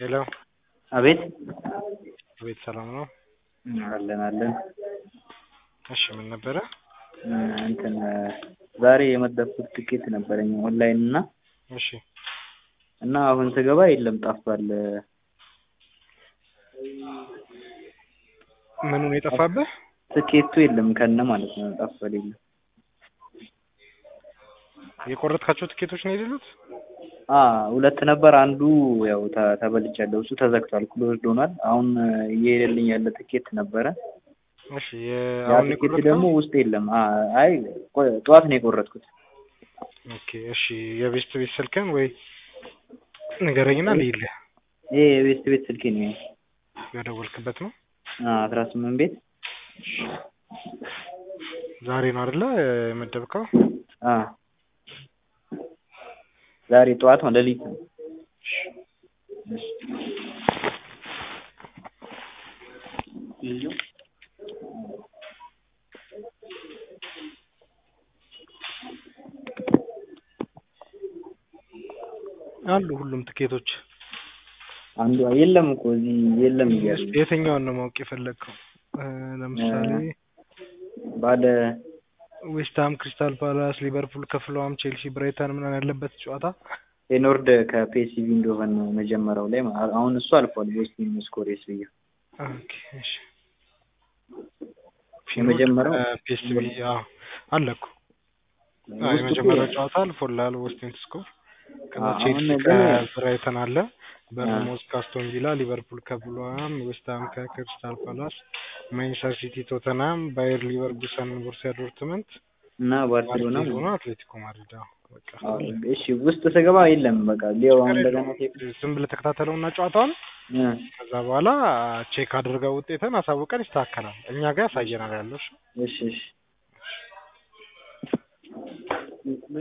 ሄሎ አቤት አቤት ሰላም ነው? አለን አለን። እሺ ምን ነበረ? እንትን ዛሬ የመደብኩት ትኬት ነበረኝ ኦንላይን እና እሺ እና አሁን ስገባ የለም ጠፍቷል። ምኑ ነው የጠፋብህ? ትኬቱ የለም ከነ ማለት ነው ጠፍቷል። የለም የቆረጥካቸው ትኬቶች ነው የሌሉት? አ ሁለት ነበር። አንዱ ያው ተ- ተበልቻለሁ። እሱ ተዘግቷል፣ ክሎዝድ ሆኗል። አሁን እየሄደልኝ ያለ ትኬት ነበረ። እሺ ያ አሁን ትኬት የቆረጥከው? ደግሞ ውስጥ የለም። አ- አይ ቆ- ጠዋት ነው የቆረጥኩት። ኦኬ እሺ የቤስት ቤት ስልክህን ወይ ንገረኝና ልይልህ። ይሄ የቤስት ቤት ስልኬ ነው። የደወልክበት ነው? አስራ ስምንት ቤት ዛሬ ነው አይደለ የመደብከው? አ ዛሬ ጠዋት ነው ሌሊት ነው። አሉ ሁሉም ትኬቶች። አንዱ የለም እኮ እዚህ የለም እያሉ እስኪ የትኛውን ነው ማወቅ የፈለግከው? እ ለምሳሌ ባለ ዌስትሃም፣ ክሪስታል ፓላስ፣ ሊቨርፑል ከፍለዋም፣ ቼልሲ፣ ብራይተን ምናምን ያለበት ጨዋታ ፌኖርድ ከፒኤስቪ እንደሆነ ነው መጀመሪያው ላይ ማ- አሁን እሱ አልፏል። ዌስቲን ስኮሬስ ብዬ ኦኬ እሺ የመጀመሪያው ፒኤስቪ አዎ አለ እኮ አዎ ውስጡ የመጀመሪያው ጨዋታ አልፎልሃል ዌስቲን ስኮር ከዛ አሁን ቼልሲ ግን ከብራይተን አለ በርንሞዝ ከአስቶን ቪላ ሊቨርፑል ከብሉሃም ዌስትሃም ከክሪስታል ፓላስ ማንቸስተር ሲቲ ቶተናም ባየር ሊቨርኩሰን ቦሩሲያ ዶርትመንት እና ባርሴሎና ባርሴሎና አትሌቲኮ ማድሪድ አዎ በቃ አዎ፣ አለ እሺ ውስጥ ስገባ የለም። በቃ ሊያው አሁን እንደገና ቴፕ ዝም ብለህ ተከታተለውና ጨዋታውን እ ከዛ በኋላ ቼክ አድርገው ውጤትን አሳውቀን ይስተካከላል እኛ ጋር ያሳየናል ያለው እሺ እሺ እሺ